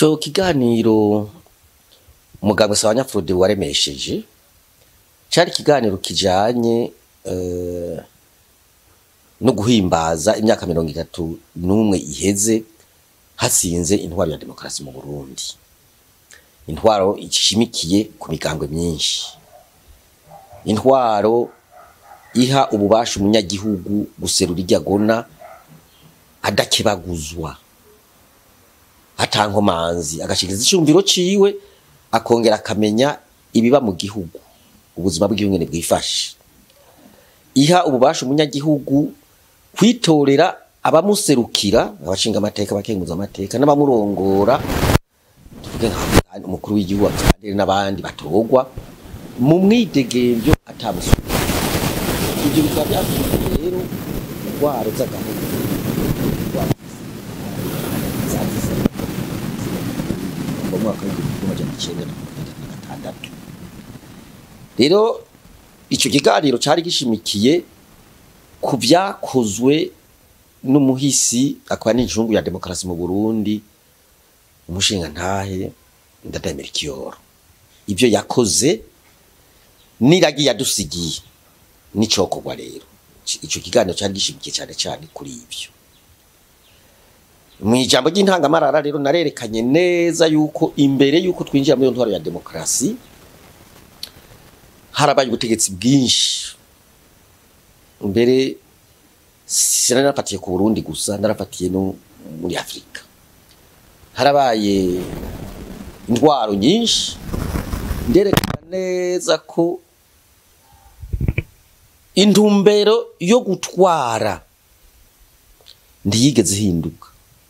ico kiganiro umuganga Sabanya Frode waremesheje cari ikiganiro kijanye eh, no guhimbaza imyaka mirongo itatu n'umwe iheze hatsinze intwaro ya demokarasi mu Burundi intwaro ishimikiye ku migambwe myinshi intwaro iha ububasha umunyagihugu guserura iryo agona adakebaguzwa atankomanzi agashikiriza icumviro ciwe akongera akamenya ibiba mu gihugu ubuzima bw'igihugu ngene bwifashe iha ububasha umunyagihugu kwitorera abamuserukira abashinga amateka abakenguza amateka n'abamurongora tuvuge nka umukuru w'igihugu abasirikare n'abandi batorwa mu mwidegemvyo atamusubira ibyo bikaba byatumye rero indwara z'agahugu indwara zazize mu mwaka w'igihumbi amajana icenda na mirongo itatu na gatandatu rero ico kiganiro cari gishimikiye ku vyakozwe n'umuhisi akaba n'injungu ya demokarasi mu Burundi umushinga ntahe ndademera ikiyoro ibyo yakoze n'iragi yadusigiye n'icokorwa rero ico kiganiro cari gishimikiye cyane cyane kuri ivyo mu ijambo ry'intangamarara rero narerekanye neza yuko imbere yuko twinjira muri iyo ntwaro ya demokarasi harabaye ubutegetsi bwinshi mbere sinari narafatiye ku Burundi gusa narafatiye no muri Afurika harabaye indwaro nyinshi nderekana neza ko intumbero yo gutwara ntiyigeze ihinduka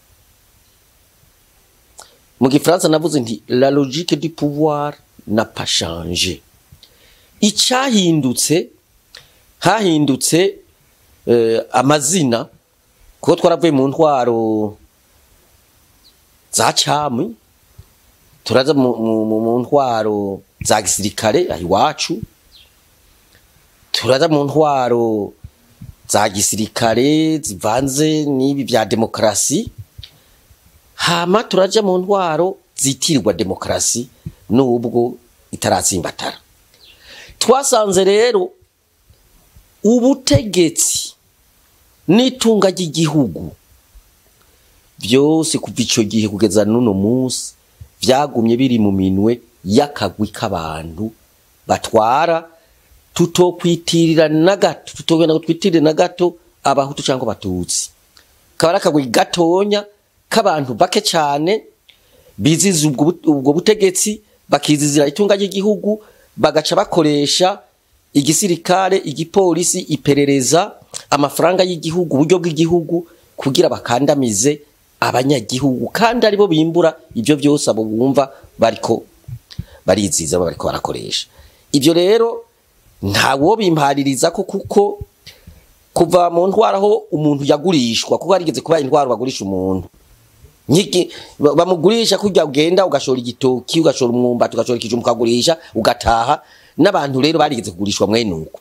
mu gifaransa navuze nti la logique du pouvoir n'a pas changé icyahindutse hahindutse eh, amazina kuko twaravuye mu ntwaro za cami turaza mu, mu, mu, mu ntwaro za gisirikare aho iwacu turaza mu ntwaro za gisirikare zivanze n'ibi bya demokarasi hama turaja mu ntwaro zitirirwa demokarasi n'ubwo itaratsimbatara twasanze rero ubutegetsi n'itunga ry'igihugu byose kuva ico gihe kugeza n'uno munsi vyagumye biri mu minwe y'akagwi k'abantu batwara tutokwitirira na gato tutogenda kutwitirira na gato abahutu cyangwa abatutsi kaba ari akagwi gatonya k'abantu bake cyane biziza ubwo but- ubwo butegetsi bakizizira itunga ry'igihugu bagaca bakoresha igisirikare igipolisi iperereza amafaranga y'igihugu uburyo bw'igihugu kugira bakandamize abanyagihugu kandi aribo bimbura ibyo byose abo bumva bariko bariziza bariko barakoresha ibyo rero ntawo bimpaririza ko kuko kuva mu ntwara aho umuntu yagurishwa kuko harigeze kuba intwaro bagurisha umuntu Nyiki ba- bamugurisha kurya ugenda ugashora igitoki ugashora umwumbati ugashora ikijumba ukagurisha ugataha n'abantu rero barigeze kugurishwa mwene uko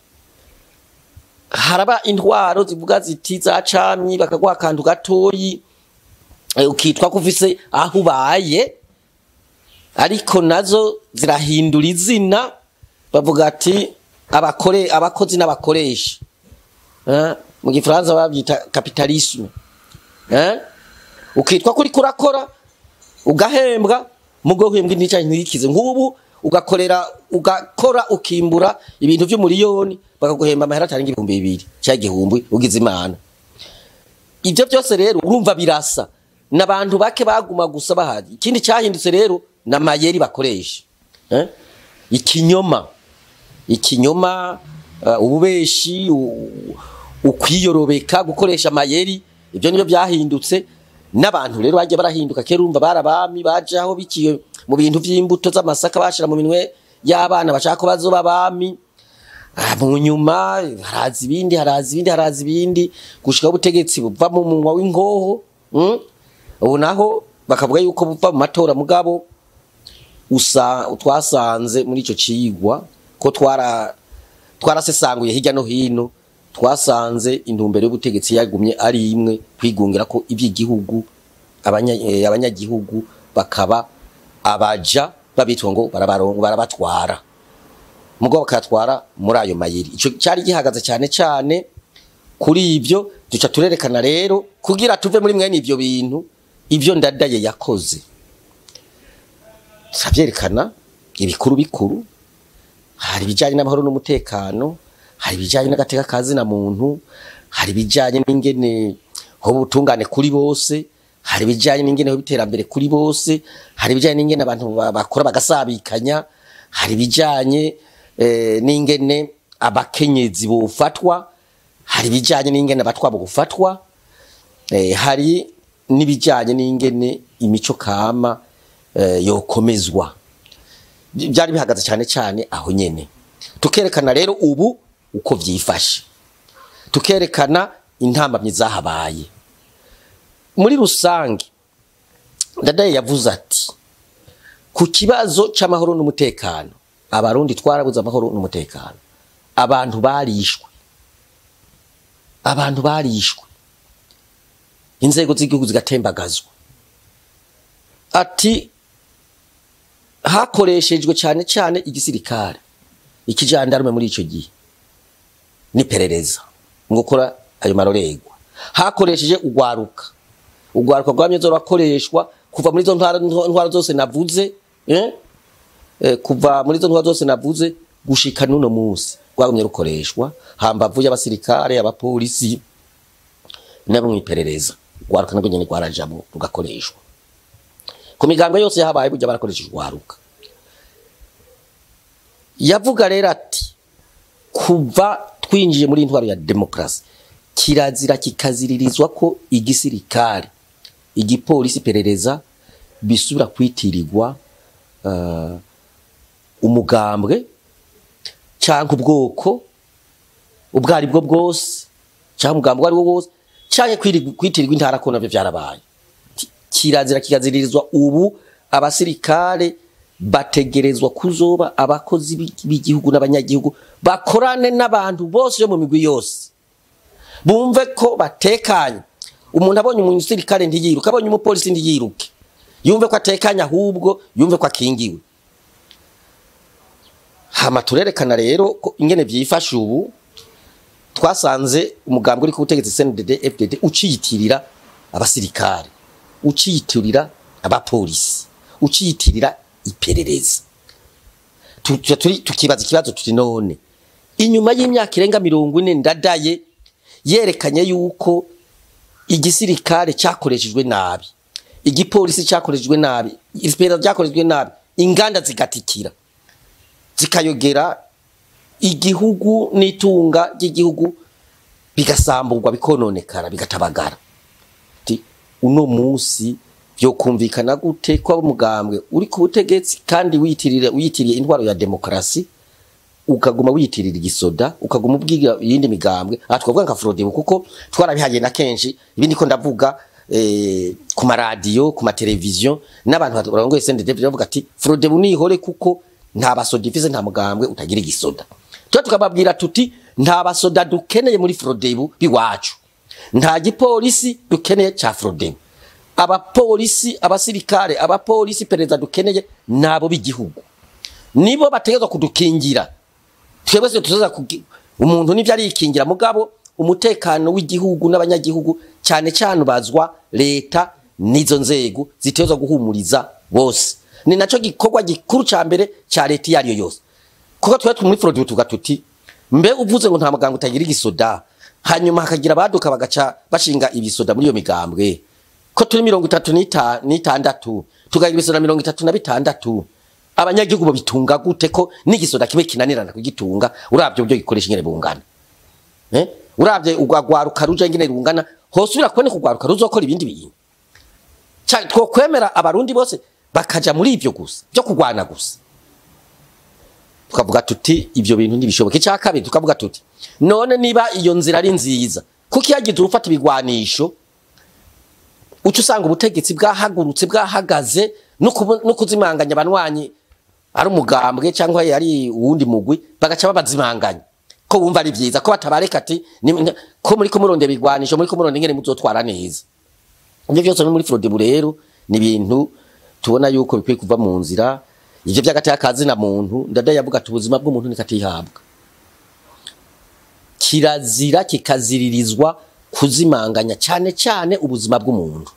haraba intwaro zivuga ziti za camyi bakaguha akantu gatoyi eh, ukitwa ko ufise aho ubaye ariko nazo zirahindura izina bavuga ati abakore abakozi n'abakoresha Eh, mu gifaransa babyita capitalisme eh ukitwa kuri kurakora ugahembwa mugo uhembwa n'icyayi ntikize nk'ubu ugakorera ugakora ukimbura ibintu by'umuriyoni bakaguhemba amahera atarenga ibihumbi bibiri cya gihumbi ugize imana ibyo byose rero urumva birasa n'abantu bake baguma gusa bahari ikindi cyahindutse rero n'amayeri bakoresha eh? ikinyoma ikinyoma uh, ububeshi u- ukwiyorobeka gukoresha amayeri ibyo nibyo byahindutse n'abantu rero bagiye barahinduka kera urumva barabami baje aho bikiye mu bintu by'imbuto z'amasaka bashira mu minwe y'abana bashaka ko bazoba abami Ah, mu nyuma haraza ibindi haraza ibindi haraza ibindi gushika ubutegetsi buva mu munwa w'ingoho mm? ubu naho bakavuga yuko buva mu matora mugabo usa twasanze muri ico cigwa ko twara twarasesanguye hirya no hino twasanze intumbero y'ubutegetsi yagumye ari imwe kwigungira ko iby'igihugu abanya- eh, abanyagihugu bakaba abaja babitwa ngo barabarongo barabatwara mugo bakatwara muri ayo mayiri ico cyari gihagaze cyane cyane kuri ibyo duca turerekana rero kugira tuve muri mwene ivyo bintu ivyo ndadaye yakoze turabyerekana ibikuru bikuru hari ibijyanye n'amahoro n'umutekano hari ibijyanye n'agateka kazina muntu hari ibijyanye n'ingene ho butungane kuri bose hari ibijyanye n'ingene ho biterambere kuri bose hari ibijyanye n'ingene abantu ba- bakora bagasabikanya hari ibijyanye eh, n'ingene abakenyezi bofatwa hari ibijyanye n'ingene abatwabo gufatwa eh, hari n'ibijyanye n'ingene imico kama eh, yokomezwa byari bihagaze cyane cyane aho nyene tukerekana rero ubu uko vyifashe tukerekana intambamyi zahabaye muri rusange ndadaye yavuze ati ku kibazo c'amahoro n'umutekano abarundi twarabuze amahoro n'umutekano abantu barishwe abantu barishwe inzego z'igihugu zigatembagazwa ati hakoreshejwe cyane cyane igisirikare ikijandarume muri ico gihe n'iperereza ngo gukora ayo marorerwa hakoresheje ugwaruka ugwaruka rwamye zorakoreshwa kuva muri izo ntwaro ntwaro zose navuze eh? Eh, kuva muri izo ntwaro zose navuze gushika n'uno munsi rwagumye rukoreshwa hambavu y'abasirikare abapolisi nabo mw'iperereza ugwaruka nabwo nyene rwarajamo rugakoreshwa ku migambo yose yahabaye burya barakoresheje ugwaruka yavuga rero ati kuva twinjiye muri intwaro ya demokarasi kirazira kikaziririzwa ko igisirikare igipolisi iperereza bisubira kwitirirwa uh, umugambwe cyangwa ubwoko ubwo ari bwo bwose cyangwa umugambi uwo ari wo wose cyangwa kwiri- kwitirirwa intara ko navyo vyarabaye Ki- kirazira kikaziririzwa ubu abasirikare bategerezwa kuzoba abakozi b'i- b'igihugu n'abanyagihugu bakorane n'abantu bose yo mu migwi yose bumve ko batekanye umuntu abonye umusirikare ntiyiruke abonye umupolisi ntiyiruke yumve ko atekanye ahubwo yumve ko akingiwe hama turerekana rero ko ingene vyifashe ubu twasanze umugambi uri ku butegetsi CNDD FDD uciyitirira abasirikare uciyitirira abapolisi uciyitirira iperereza Tu- tu- turi- tukibaza ikibazo tuti none inyuma y'imyaka irenga mirongo ine ndadaye yerekanye yuko igisirikare cyakoreshejwe nabi igipolisi cyakoreshejwe nabi iperereza ryakoreshejwe nabi inganda zigatikira zikayogera igihugu n'itunga ry'igihugu bigasamburwa bikononekara bigatabagara Ati, uno munsi byokumvikana gute ko umugambwe uri ku butegetsi kandi wiyitirira wiyitiriye intwaro ya demokarasi ukaguma wiyitirira igisoda ukaguma ubwira iyindi migambwe aha twavuga nka Frodebu kuko twarabihagiye na kenshi ibindi ko ndavuga eh, ku maradiyo ku mateleviziyo n'abantu barongoye CNDD bavuga ati Frodebu nihore kuko nta basoda ifise nta mugambwe utagira igisoda tuba tukababwira tuti nta basoda dukeneye muri Frodebu biwacu nta gipolisi dukeneye ca Frodebu abapolisi abasirikare abapolisi perezida dukeneye nabo b'igihugu nibo bategezwa kudukingira twebwe se tuzaza kugi- umuntu nivyo arikingira mugabo umutekano w'igihugu n'abanyagihugu cyane cyane ubazwa leta n'izo nzego zitezwa guhumuriza bose ni naco gikorwa gikuru ca mbere ca leta iyo ariyo yose kuko twe muri Frodebu tuvuga tuti mbe uvuze ngo nta muganga utagira igisoda hanyuma hakagira abaduka bagaca bashinga ibisoda muri iyo migambwe ko turi mirongo itatu n'ita- n'itandatu tugagira ibisoda mirongo itatu na bitandatu abanyagihugu babitunga gute ko n'igisoda kimwe kinanirana kugitunga uravye uburyo gikoresha ingene bungana eh? uravye urwagwaruka ruja ingene rungana hose ubira kuboneka urwaruka ruzokora ibindi bintu Ca- twokwemera abarundi bose bakaja muri ivyo gusa byo kurwana gusa tukavuga tuti ibyo bintu ntibishoboka icya kabiri tukavuga tuti none niba iyo nzira ari nziza kuko iyo yagize urufata ibigwanisho uca usanga ubutegetsi bwahagurutse bwahagaze no kubu- no kuzimanganya abanywanyi ari umugambwe cyangwa yari uwundi mugwi bagaca babazimanganya ko wumva ari byiza ko batabareka ati ni- ni- ko muri ko murondera ibigwanisho muri ko murondera ingene muzotwara neza ibyo byose no muri Frodebu rero ni ibintu tubona yuko bikwiye kuva mu nzira ivyo vy'agateka kazina muntu ndadaye yavuga ati ubuzima bw'umuntu nikatihabwa kirazira kikaziririzwa kuzimanganya cyane cyane ubuzima bw'umuntu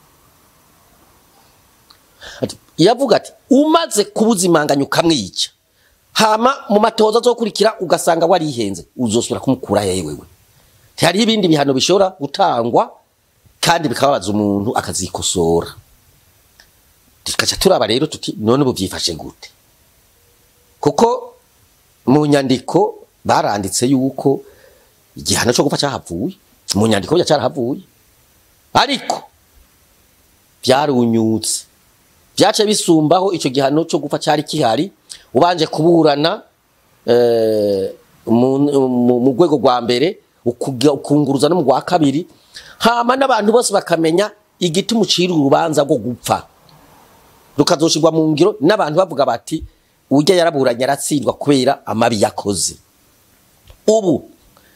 Ati- yavuga ati umaze kubuzimanganya ukamwica hama mu matoza azokurikira ugasanga warihenze uzosubira kumukura yewewe hariho ibindi bihano bishobora gutangwa kandi bikababaza umuntu akazikosora tukaca turaba rero tuti none ubu byifashe gute kuko mu nyandiko baranditse yuko igihano cyo gupfa cyahavuye mu nyandiko bya cyarahavuye ariko byarunyutse byace bisumbaho icyo gihano cyo gupfa cyari kihari ubanje kuburana eh, mu mu- mu rwego rwa mbere ukuga- ukunguruza no mu rwa kabiri hama n'abantu bose bakamenya igiti mucira urubanza rwo gupfa rukazoshirwa mu ngiro n'abantu bavuga bati urya yaraburanye aratsindwa kubera amabi yakoze ubu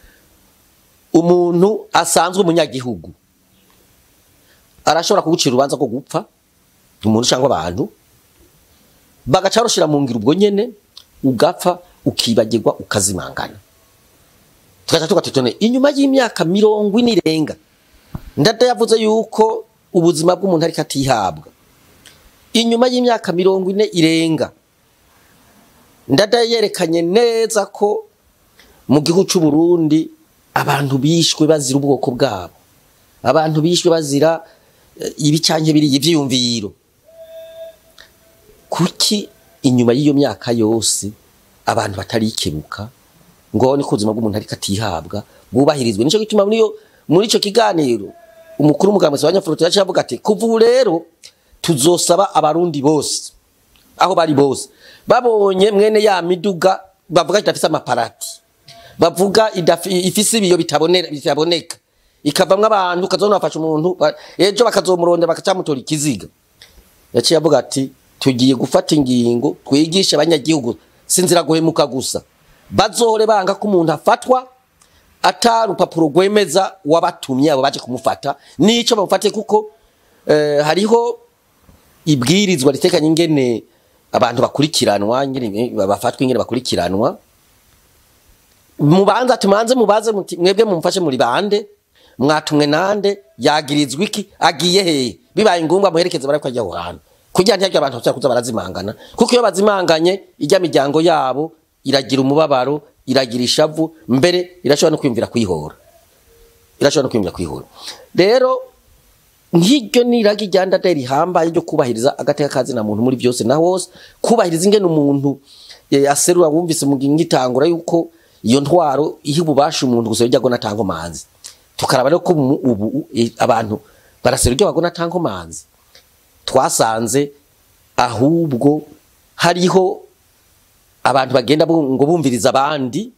umuntu asanzwe umunyagihugu arashobora kugucira urubanza rwo gupfa umuntu cyangwa abantu bagaca barushira mu ngiro ubwo nyene ugapfa ukibagirwa ukazimangana tugaca tugatutone inyuma y'imyaka mirongo ine irenga ndada yavuze yuko ubuzima bw'umuntu ariko atihabwa inyuma y'imyaka mirongo ine irenga ndada yerekanye neza ko mu gihugu cy'u Burundi abantu bishwe bazira ubwoko bwabo abantu bishwe bazira eh, ibi canke biri ivyiyumviro kuki inyuma y'iyo myaka yose abantu batarikebuka ngo ni ko ubuzima bw'umuntu ariko atihabwa bwubahirizwe nico gituma muri yo muri ico kiganiro umukuru w'umugambi wa Nyafurute yaciye avuga ati kuva ubu rero tuzosaba abarundi bose aho bari bose babonye mwene ya miduga bavuga idafise amaparati bavuga idafi- ifise ibiyo bitabonera bitaboneka ikavamwo abantu ukazona bafasha umuntu ba- ejo bakazomurondera bakacamutora ikiziga yaciye avuga ati tugiye gufata ingingo twigishe abanyagihugu sinzira guhemuka gusa bazohore banga ko umuntu afatwa ata rupapuro rwemeza wabatumye abo baje kumufata nico bamufate kuko eh, hariho ibwirizwa ritekanye ingene abantu bakurikiranwa ingene bafatwa ingene bakurikiranwa mubanza tumanze mubaze muti mwebwe mumfashe muri bande mwatumwe nande yagirizwa iki agiye hehe bibaye ngombwa muherekeze barako ajya aho hantu kugira ntihagire abantu bashobora kuza barazimangana kuko iyo bazimanganye ijya miryango yabo iragira umubabaro iragira ishavu mbere irashobora no kwiyumvira kwihora irashobora no kwiyumvira kwihora rero nk'iryo niragi rya ndada rihambaye ryo kubahiriza agateka kazina muntu muri byose na hose kubahiriza ingene umuntu eh, aserura wumvise mu ngitangura yuko iyo ntwaro ihe ububasha umuntu gusa bijya gona tango manzi tukaraba rero ko mu- ubu eh, abantu baraserura ibyo bagona tango manzi twasanze ahubwo hariho abantu bagenda bu- ngo bumviriza abandi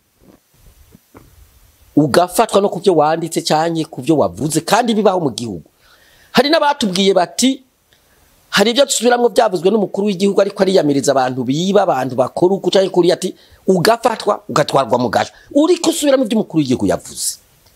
ugafatwa no kubyo wanditse cyangwa kubyo wavuze kandi bibaho mu gihugu hari n'abatubwiye bati hari ibyo dusubiramwo byavuzwe n'umukuru w'igihugu ariko ariyamiriza abantu biba abantu bakora uko cyangwa kuri ati ugafatwa ugatwarwa mu gasho uri gusubiramo ibyo umukuru w'igihugu yavuze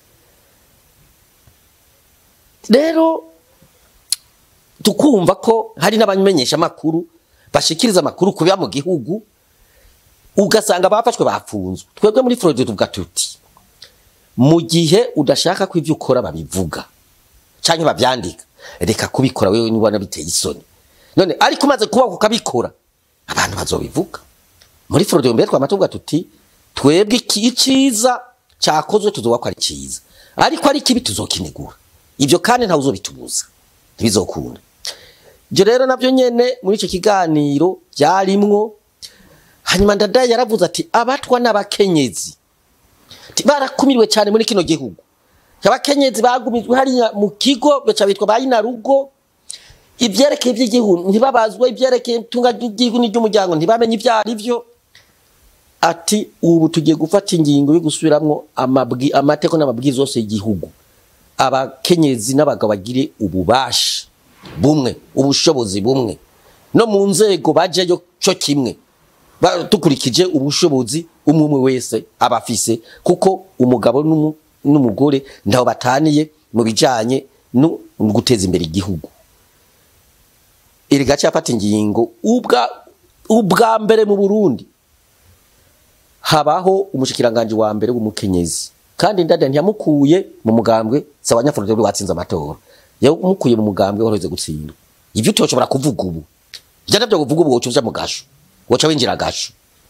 rero tukumva ko hari n'abamenyesha amakuru bashikiriza amakuru kubiba mu gihugu ugasanga bafashwe bafunzwe twebwe muri Florida tuvuga tuti mu gihe udashaka ko ibyo ukora babivuga cyangwa babyandika reka kubikora wewe niba biteye isoni none ariko umaze kuba ukabikora abantu bazobivuga muri Florida mbere twamatuvuga tuti twebwe iki iciza cyakozwe tuzoba ko ari cyiza ariko ari kibi tuzokinegura ibyo kandi ntawe uzobitubuza ntibizokunda ibyo rero nabyo nyene muri icyo kiganiro byarimwo hanyuma ndadaye yaravuze ati abatwa n'abakenyezi Ati, barakumiriwe cyane muri kino gihugu abakenyezi bagumizwe hariya mu kigo baca bitwa ba rugo ibyerekeye iby'igihugu ntibabazwe ibyerekeye itunga ry'igihugu n'iry'umuryango ntibamenye ibyo ari byo ati ubu tugiye gufata ingingo yo gusubiramwo amabwi amateko n'amabwiriza yose y'igihugu abakenyezi n'abagabo bagire ububasha bumwe ubushobozi bumwe no mu nzego bajeyo cyo kimwe Ba- dukurikije ubushobozi umwe umwe wese aba afise kuko umugabo n'umu- n'umugore ntaho bataniye mu bijanye no guteza imbere igihugu iri gace yafata ingingo ubwa ubwa mbere mu Burundi habaho umushikiranganje wa mbere w'umukenyezi kandi ndada ntiyamukuye mu mugambwe sawa nyafurude watsinze amatora yamukuye mu mugambwe waroze gutsinda ivyo utoshobora kuvuga ubu vyana byo kuvuga ubu woca uja mu gasho woca winjira gasho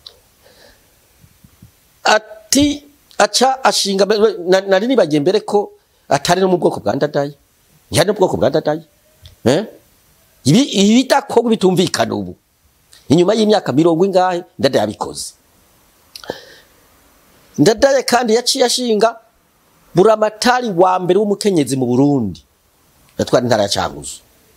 ati aca ashinga na- nari nibagiye mbere ko atari no mu bwoko bwa ndadaye ntihari no mu bwoko bwa ndadaye eh ibi ibidakorwa bitumvikana ubu inyuma y'imyaka mirongo ingahe ndadaye yabikoze ndadaye kandi yaciye ashinga buramatari wa mbere w'umukenyezi mu Burundi yatwara intara ya Cankuzo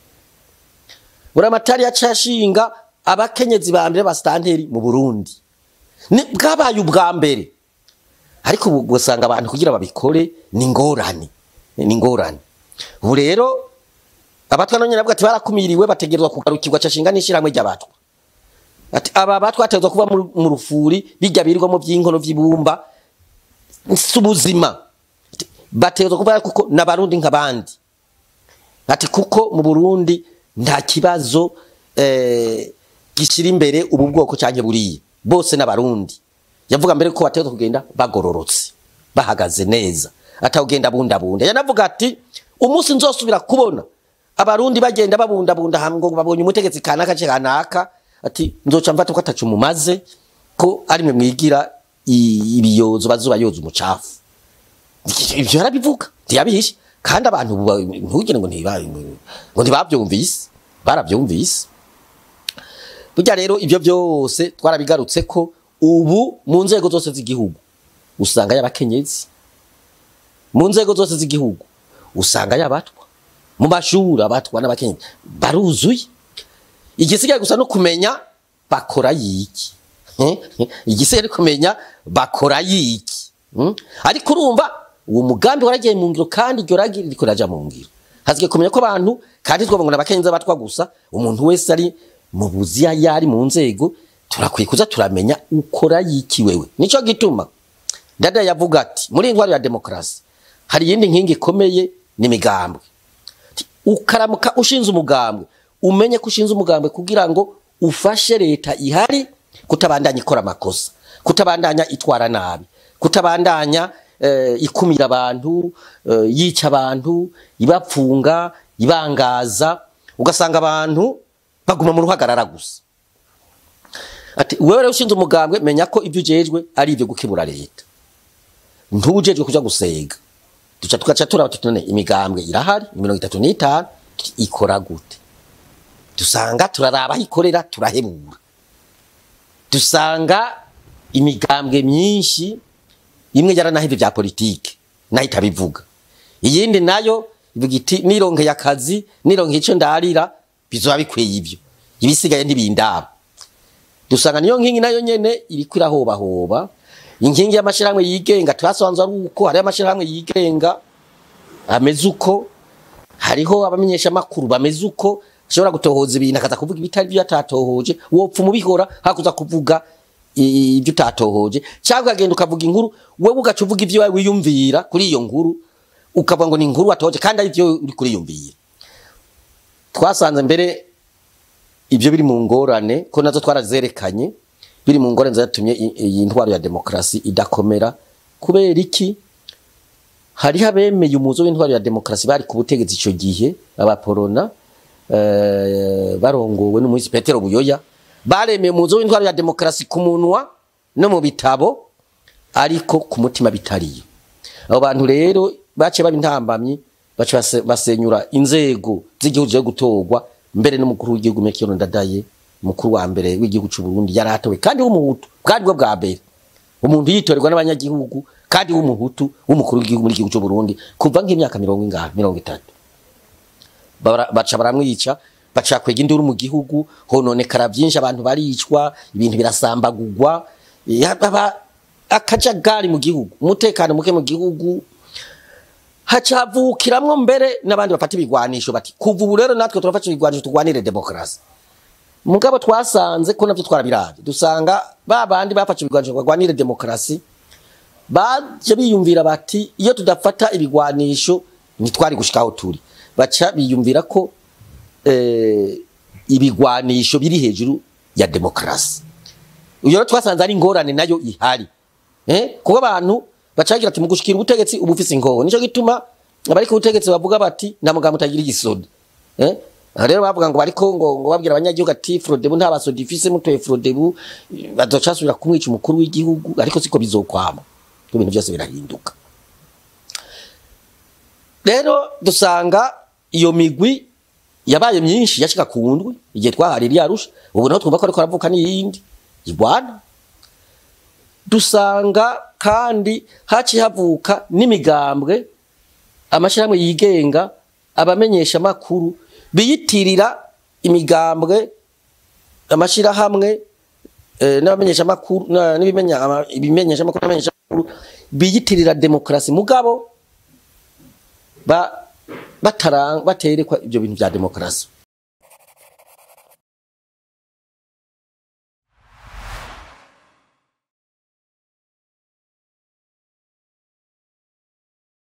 buramatari yaciye ashinga abakenyezi ba mbere basitanteri mu Burundi ni bwabaye ubwa mbere ariko ubu usanga abantu kugira babikore ni ingorane ni ingorane ubu rero abatwa none navuga ati barakumiriwe bategerezwa kugarukirwa cashinga n'ishyirahamwe ry'abatwa ati aba batwa bategerezwa kuba mu- mu rufuri bijya birirwamo by'inkono vy'ibumba si ubuzima Ati, bategerezwa kuba kuko n'abarundi nk'abandi ati kuko mu Burundi nta kibazo eh, gishira imbere ubu bwoko canke buriya bose n'abarundi yavuga mbere ko bategerezwa kugenda bagororotse bahagaze neza atawugenda bundabunda yanavuga ati umunsi nzosubira kubona abarundi bagenda babundabunda hamwe ngo babonye umutegetsi kanaka ce kanaka ati nzoca mfata ko atacu mumaze ko ari mwe mwigira i- ibiyozo bazuba yoza umucafu ivyo yarabivuga ntiyabihishe kandi abantu ubu ba- ntugire ngo ntiba ngo ntibavyumvise baravyumvise burya rero ibyo byose twarabigarutse ko ubu mu nzego zose z'igihugu usanga y'abakenyezi mu nzego zose z'igihugu usanga y'abatwa mu mashuri abatwa n'abakenyezi baruzuye igisigaye gusa no kumenya bakora yiki igisigaye no kumenya bakora yiki Hmm? ariko urumva uwo mugambi waragiye mu ngiro kandi iryo ragi ririko riraja mu ngiro haziye kumenya ko abantu kandi twoba ngo n'abakenyezi abatwa gusa umuntu wese ari mu buziya yari mu nzego turakwiye kuza turamenya ukora yiki wewe nico gituma dada yavuga ati muri intwaro ya demokarasi hari iyindi nkingi ikomeye ni imigambwe ukaramuka ushinze umugambwe umenye ko ushinze umugambwe kugira ngo ufashe leta ihari kutabandanya ikora amakosa kutabandanya itwara nabi kutabandanya eh, ikumira abantu eh, yica abantu ibapfunga ibangaza ugasanga abantu baguma mu ruhagarara gusa ati wewe rero ushinze umugambwe menya ko ibyo ujejwe ari ibyo gukemura leta ntujejwe kuja gusega duca tugaca turaba tuti none imigambwe irahari mirongo itatu n'itanu tuti ikora gute dusanga turaraba aho ikorera turahebura dusanga imigambwe myinshi imwe yaranahevye vya politike nayo itabivuga iyindi nayo ivuga iti nironkeye akazi nironkeye ico ndarira bizoba bikwiye ivyo ibisigaye ntibindaba dusanga niyo nkingi nayo nyene iriko irahobahoba inkingi y'amashirahamwe yigenga twasanze ari uko hariho amashirahamwe yigenga ameze uko hariho abamenyesha makuru bameze uko ashobora gutohoza ibintu akaza kuvuga ibitari byo atatohoje wopfa umubihora hakuza kuvuga i- ibyo utatohoje cyangwa ukagenda ukavuga inkuru wewe ugaca uvuga ibyo wawe wiyumvira kuri iyo nkuru ukavuga ngo ni inkuru watohoje kandi ari byo uri kuriyumvira twasanze mbere ibyo biri mu ngorane ko nazo twarazerekanye biri mu ngorane zatumye i- iyi ntwaro ya demokarasi idakomera kubera iki hariho abemeye umuzo w'intwaro ya demokarasi bari ku butegetsi icyo gihe abaporona eh, barongowe n'umuhisi petero buyoya baremeye umuzo w'intwaro ya demokarasi ku munwa no mu bitabo ariko ku mutima bitariyo abo bantu rero baciye baba intambamyi baca base- basenyura inzego z'igihugu zo gutorwa mbere n'umukuru w'igihugu Mekiyo Ndadaye umukuru wa mbere w'igihugu cy'u Burundi yaratowe kandi w'umuhutu bwari bwo bwa mbere umuntu yitorerwa n'abanyagihugu kandi w'umuhutu w'umukuru w'igihugu muri igihugu cy'u Burundi kuva nk'imyaka mirongo ingahe mirongo itatu Bara- baca baramwica baca kwega induru mu gihugu hononekara byinshi abantu baricwa ibintu birasambagurwa yaba akajagari mu gihugu umutekano muke mu gihugu hacavukiramwo mbere n'abandi bafata ibigwanisho bati kuva ubu rero natwe turafata ibigwanisho turwanire demokarasi mugabo twasanze ko navyo twarabiravye dusanga ba bandi bafashe ibigwanisho ngo barwanire demokarasi baje biyumvira bati iyo tudafata ibigwanisho ntitwari gushika aho turi baca biyumvira ko eh, ibigwanisho biri hejuru ya demokarasi uyo rero twasanze ari ingorane nayo ihari eh kuko abantu bacagira ati mu gushikira ubutegetsi ubu ufise ingoho nico gituma abari ku butegetsi bavuga bati nta mugabo utagira igisoda eh aha rero bavuga ngo bariko ngo ngo babwira abanyagihugu ati Frodebu nta basoda ifise mutoye Frodebu bazocasubira kumwica umukuru w'igihugu ariko siko bizokwama ibintu byose birahinduka rero dusanga iyo migwi yabaye myinshi yashika ku ndwi igihe twahari ryarusha ubu naho twumva ko ariko aravuka n'iyindi igwana dusanga kandi haciye havuka n'imigambwe amashyirahamwe yigenga abamenyesha makuru biyitirira imigambwe amashyirahamwe eh, n'abamenyesha makuru na- n'ibimenya ama- ibimenyesha makuru n'abamenyesha makuru biyitirira demokarasi mugabo ba batarang baterekwa ibyo bintu bya demokarasi